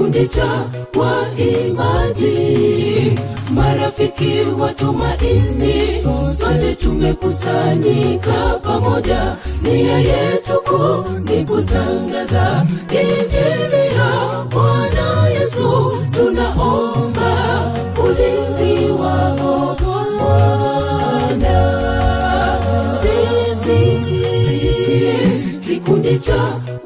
kikundi cha waimbaji, marafiki wa tumaini, sote tumekusanyika pamoja, nia yetu kuu ni kutangaza injili ya Bwana Yesu. Tunaomba ulinzi wako Bwana, sisi kikundi cha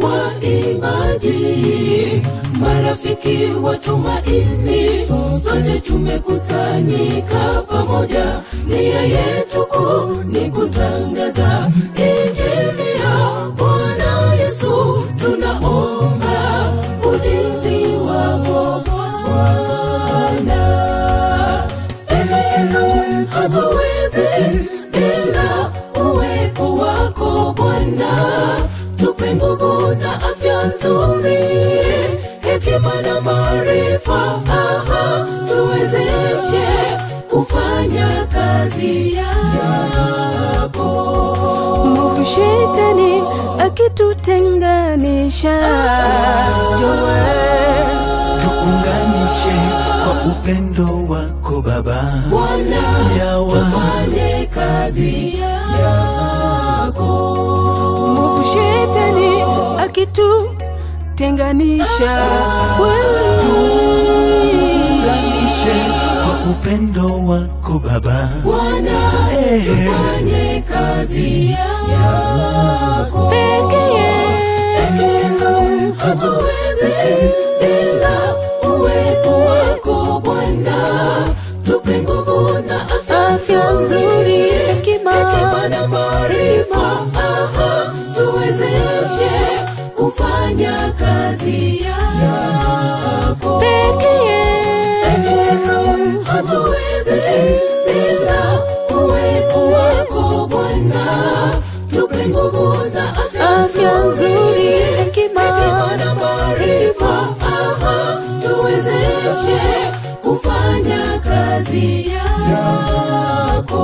waimbaji, marafiki wa tumaini, sote tumekusanyika pamoja, nia yetu kuu ni kutangaza injili ya Bwana Yesu. Tunaomba ulinzi wako Bwana, peke yetu hatuwezi bila uwepo wako Bwana, tupe nguvu na afya nzuri, hekima na maarifa, aha, tuwezeshe kufanya kazi yako. Mwovu shetani akitutenganisha, jowe tuunganishe kwa upendo wako Baba. Bwana, Yawa. tufanye kazi yako. mwovu shetani akitutenganisha, kweli Tuunganishe kwa upendo wako Baba. Bwana, Eh. tufanye kazi yako. peke Peke yetu yetu hatuwezi bila uwepo wako Bwana, tupe nguvu na afya Afya nzuri, hekima. hekima na maarifa, aha, tuwezeshe kufanya kazi yako. peke Peke yetu yetu hatuwezi bila uwepo wako Bwana, tupe nguvu na afya Afya nzuri, hekima. hekima na maarifa, aha, tuwezeshe kufanya kazi yako.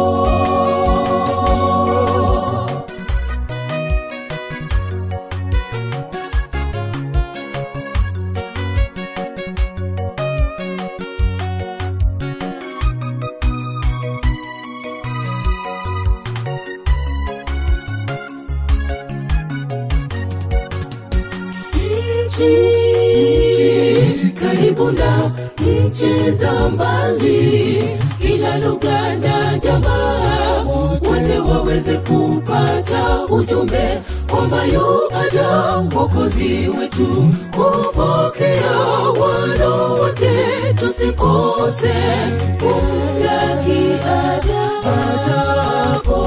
nchi karibu na nchi za mbali, kila lugha na jamaa wote waweze kupata ujumbe kwamba yu aja mwokozi wetu kupokea wano wake, tusikose kumlaki aja ajapo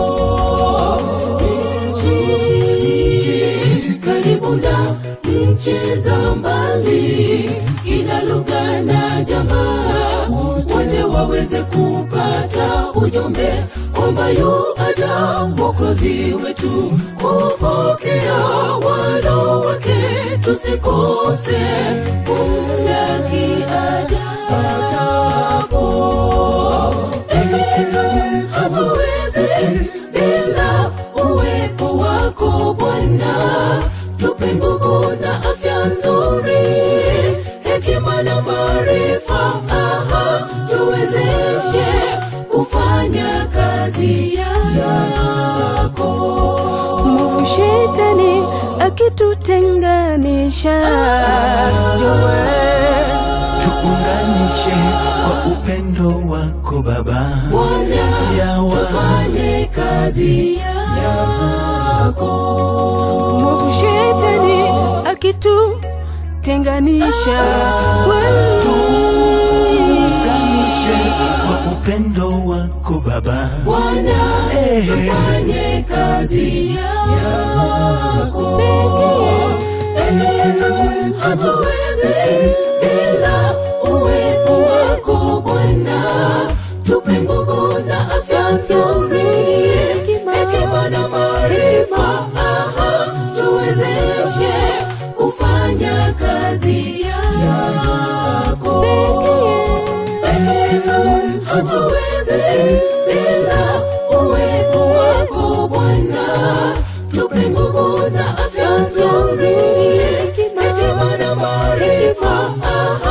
nchi karibu na nchi za mbali, kila lugha na jamaa wote waweze kupata ujumbe kwamba yu aja mwokozi wetu kupokea wano wake, tusikose kumlaki aja ajapo. Peke yetu hatuwezi bila uwepo wako Bwana, tupe nguvu na afya nzuri, hekima na maarifa, aha, tuwezeshe kufanya kazi yako. mwovu shetani akitutenganisha, jowe Tuunganishe kwa upendo wako Baba. Bwana, Yawa. tufanye kazi yako. mwovu shetani akitutenganisha, kweli Tuunganishe kwa upendo wako Baba. Bwana, Eh. tufanye kazi yako. Peke yetu hatuwezi bila uwepo wako Bwana, tupe nguvu na afya nzuri, hekima na maarifa, aha, tuwezeshe kufanya kazi yako. Peke yetu hatuwezi bila uwepo wako Bwana, tupe nguvu na afya nzuri, hekima na maarifa, aha,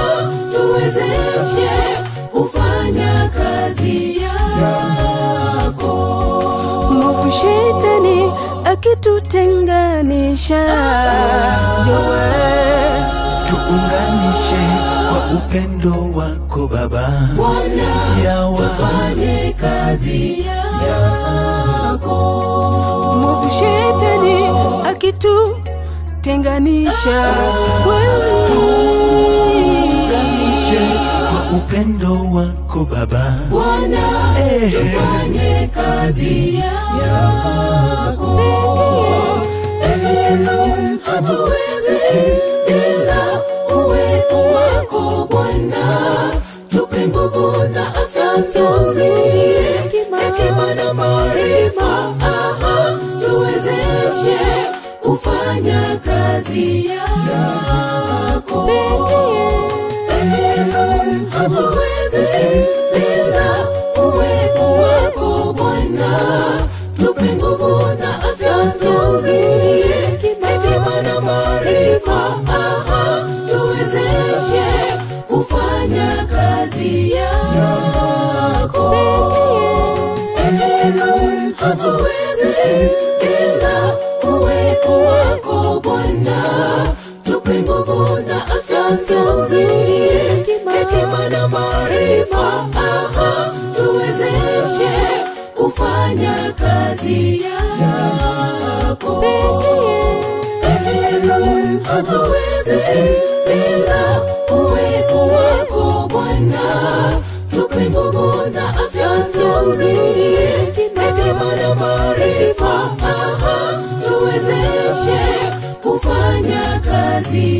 maisha jowe tuunganishe kwa upendo wako Baba. Bwana, Yawa tufanye kazi yako. mwovu shetani akitutenganisha wewe tuunganishe kwa upendo wako Baba. Bwana, Eh. tufanye kazi yako. Eti yetu hatuwezi bila uwepo wako Bwana, tupe nguvu na afya nzuri, hekima na maarifa, aha, tuwezeshe kufanya kazi yako Eti yetu hatuwezi bila uwepo wako Bwana, tupe nguvu na afya nzuri, hekima na maarifa, aha, tuwezeshe kufanya kazi yako. Eti yetu hatuwezi bila uwepo wako Bwana, tupe nguvu na afya nzuri, hekima na maarifa, aha, tuwezeshe kufanya kazi yako. Eti yetu hatuwezi bila uwepo wako Bwana, tupe nguvu na afya nzuri, hekima na maarifa, aha, tuwezeshe kufanya kazi